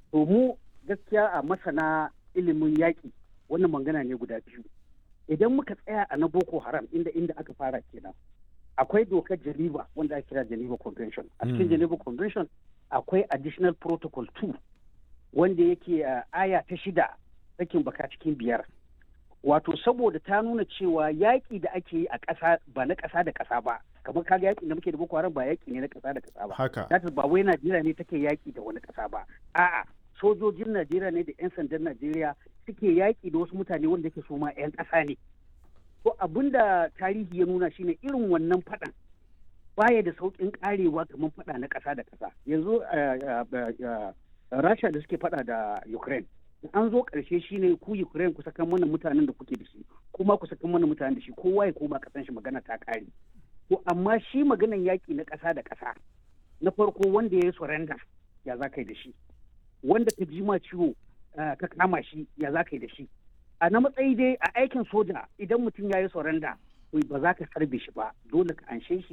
to mu gaskiya a masana ilimin yaƙi wannan magana ne guda biyu idan muka tsaya a na boko haram inda inda aka fara kenan akwai dokar geneva wanda ake kira geneva convention a cikin geneva convention akwai additional protocol 2 wanda yake aya ta shida sakin baka cikin biyar wato saboda ta nuna cewa yaƙi da ake yi a ƙasa ba na ƙasa da ƙasa ba kamar kaga yaƙi da muke da boko haram ba yaƙi ne na ƙasa da ƙasa ba haka ba wai najeriya ne take yaƙi da wani ƙasa ba a'a sojojin najeriya ne da 'yan sandan najeriya suke yaƙi da wasu mutane wanda ke so ma 'yan ƙasa ne to abin da tarihi ya nuna shine irin wannan faɗan baya da sauƙin ƙarewa kamar faɗa na ƙasa da ƙasa yanzu rasha da suke faɗa da ukraine an zo ƙarshe shine ku ukraine ku sakan mana mutanen da kuke da shi kuma ku sakan mana mutanen da shi kowa ya koma ƙasan shi magana ta ƙare to amma shi maganan yaƙi na ƙasa da ƙasa na farko wanda ya yi surrender ya za ka yi da shi wanda ka ji ma ciwo ka kama shi ya za ka yi da shi a na matsayi dai a aikin soja idan mutum ya yi surrender ba za ka sarbe shi ba dole ka anshe shi